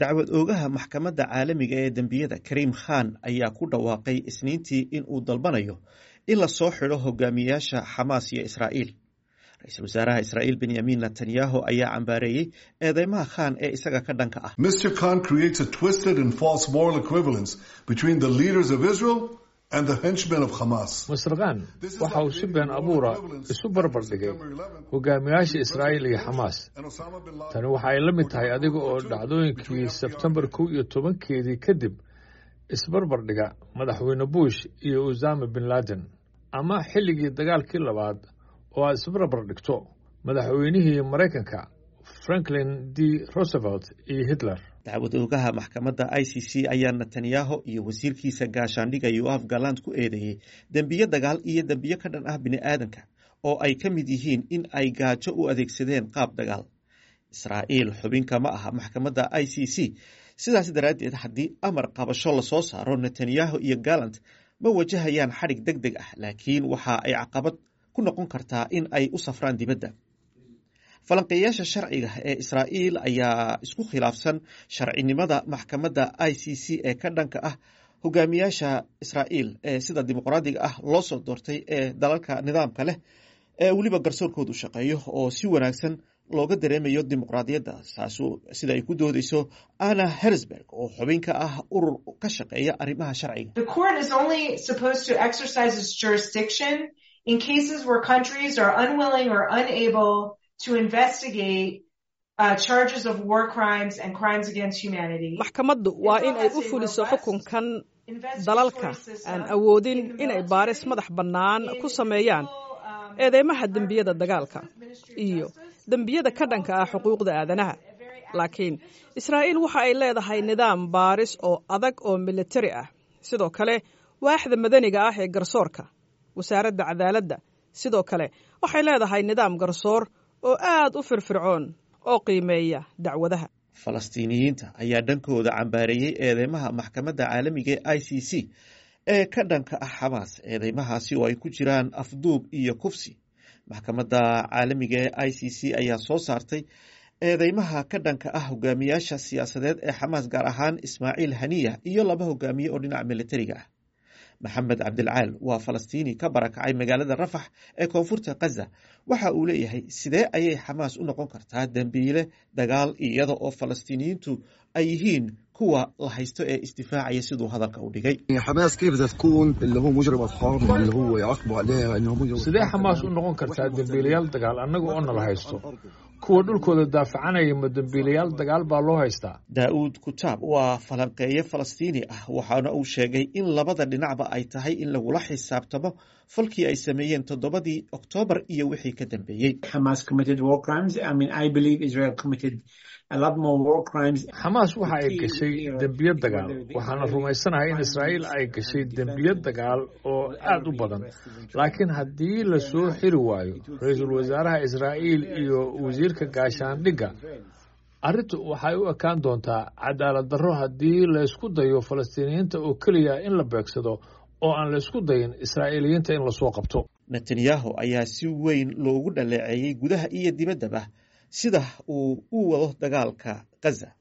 dacwad oogaha maxkamadda caalamiga ee dembiyada kariim khan ayaa ku dhawaaqay isniintii in uu dalbanayo in la soo xidho hogaamiyayaasha xamaas iyo israa'iil ra-iisul wasaaraha israa'iil benyamin netanyahu ayaa cambaareeyey eedeymaha khan ee isaga ka dhanka ah Mr. Khan creates a twisted and false moral equivalence between the leaders of Israel and the henchmen of Hamas. master khan waxa uu si been abuura isu barbar dhigay hogaamiyaasha israa'iil iyo xamaas tani waxa ay la mid tahay adiga oo dhacdooyinkii sebtembar kow iyo tobankeedii kadib isbarbar dhiga madaxweyne bush iyo usama bin laden ama xilligii dagaalkii labaad oo aad isbarbar dhigto madaxweynihii maraykanka franklin d roosevelt iyo hitler dacwad oogaha maxkamadda i c c ayaa netanyahu iyo wasiirkiisa gaashaandhiga yoaf galand ku eedeeyey dembiyo dagaal iyo dembiyo ka dhan ah bini aadanka oo ay ka mid yihiin in ay gaajo u adeegsadeen qaab dagaal israa'iil xubinka ma aha maxkamadda i c c sidaas daraaddeed haddii amar qabasho lasoo saaro netanyahu iyo galand ma wajahayaan xadhig deg deg ah laakiin waxa ay caqabad ku noqon kartaa in ay u safraan dibadda falanqeeyaasha sharciga ee israa'iil ayaa isku khilaafsan sharcinimada maxkamadda i c c ee ka dhanka ah hogaamiyaasha israa'iil ee sida dimuqraadiga ah loo soo doortay ee dalalka nidaamka leh ee weliba garsoorkoodu shaqeeyo oo si wanaagsan looga dareemayo dimuqraadiyadda taasu sida ay ku doodeyso anna hersberg oo xubin ka ah urur ka shaqeeya arrimaha sharciga The court is only supposed to exercise its jurisdiction in cases where countries are unwilling or unable to investigate uh, charges of war crimes and crimes against humanity. maxkamaddu waa in ay u fuliso xukunkan dalalka aan awoodin inay baaris madax bannaan ku sameeyaan eedeymaha dembiyada dagaalka iyo dembiyada ka dhanka ah xuquuqda aadanaha laakiin israa'iil waxa ay leedahay nidaam baaris oo adag oo militari ah sidoo kale waaxda madaniga ah ee garsoorka wasaaradda cadaaladda sidoo kale waxay leedahay nidaam garsoor oo aad u firfircoon oo qiimeeya dacwadaha falastiiniyiinta ayaa dhankooda cambaareeyey eedeymaha maxkamadda caalamiga ee i c c ee ka dhanka ah xamaas eedeymahaasi oo ay ku jiraan afduub iyo kufsi maxkamadda caalamiga ee i c c ayaa soo saartay eedeymaha ka dhanka ah hogaamiyaasha siyaasadeed ee xamaas gaar ahaan ismaaciil haniya iyo laba hogaamiye oo dhinaca militariga ah maxamed cabdilcaal waa falastiini ka barakacay magaalada rafax ee koonfurta khaza waxa uu leeyahay sidee ayay xamaas u noqon kartaa dembiile dagaal iyada oo falastiiniyiintu ay yihiin kuwa la haysto ee isdifaacaya siduu hadalka u dhigay حماس كيف بدها تكون اللي هو مجرم حرب اللي هو يعاقبوا عليها انه مجرم sidee xamaas u noqon kartaa dembiilayaal dagaal annaga oo nala haysto kuwa dhulkooda daafacanaya ma dembiilayaal dagaal baa loo haystaa daa'uud kutaab waa falanqeeye falastiini ah waxaana uu sheegay in labada dhinacba ay tahay in lagula xisaabtamo falkii ay sameeyeen toddobadii oktoobar iyo wixii ka dambeeyey Hamas committed war crimes. I mean, I believe Israel committed a lot more war crimes. xamaas waxa ay gashay dembiyo dagaal waxaana rumaysanahay in israa'iil ay gashay dembiyo dagaal oo aad u badan laakiin haddii la soo xiri waayo ra-iisul wasaaraha israa'iil iyo wasiirka gaashaandhigga arrintu waxay u ekaan doontaa cadaalad darro haddii laysku dayo falastiiniyiinta oo keliya in la beegsado oo aan laysku dayin israa'iiliyiinta in lasoo qabto netanyahu ayaa si weyn loogu dhaleeceeyey gudaha iyo dibaddaba sida uu u wado dagaalka khaza